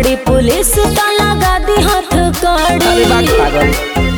पकड़ी पुलिस तो लगा दी हाथ अरे बात कड़ी पागल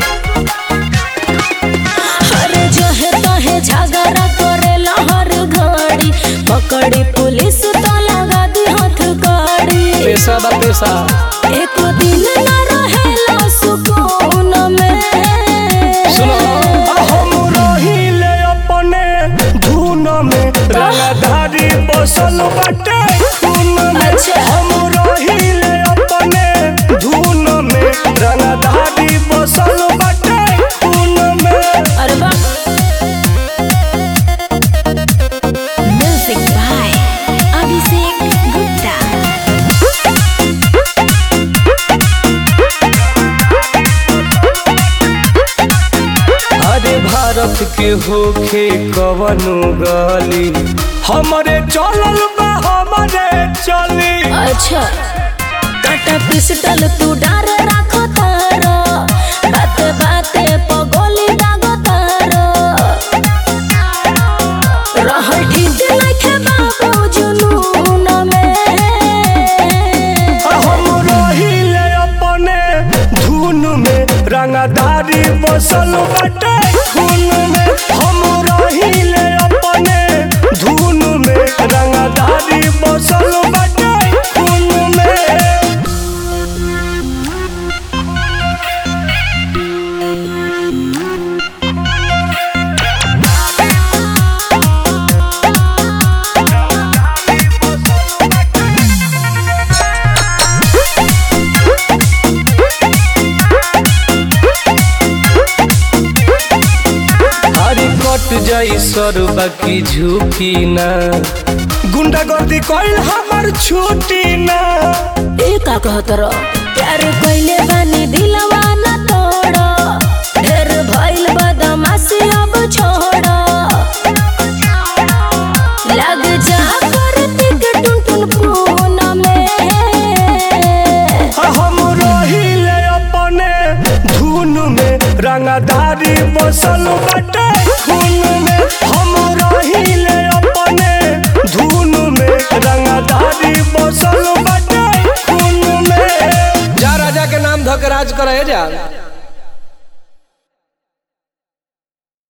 अरे जो है तो है झगड़ा करेला हर घड़ी पकड़ी पुलिस तो लगा दी हाथ कड़ी पैसा बा पैसा एक दिन न रहेला सुकून में सुनो हम रहिले अपने धुन में रंगधारी बसल बाटे खून में अच्छा। हम रहिले अपने धुन में रंगधारी बसल बाटे खून में अरे वाह म्यूजिक बाय अभिषेक गुप्ता अरे भारत के होखे कवनो गली हमरे चलल बा हमरे चली अच्छा काटा पिस्टल तू डर राखो तारो बाते बाते पगोली दागो तारो रहल ठीक नइखे बाबू जुनून में हम रहिले अपने धुन में रंगदारी बसल बाटे खून में हम रहिले अपने धुन में रंगदारी बसल बाटे खून में अरे कट जाई सर बाकी झुकी ना गुंडागर्दी कइल हमर छुट्टी ना ए का कहत रह प्यार कइले बानी दिलवा न तोड़ ढेर भइल बदमाशी अब छोड़ लग जा करती के टुन टुन पून में हम रहिले अपने धुन में रंगदारी बसल बाटे खून में हम रहिले अपने धुन में रंगदारी बसल बाटे खून में जा राजा के नाम धक राज करे जा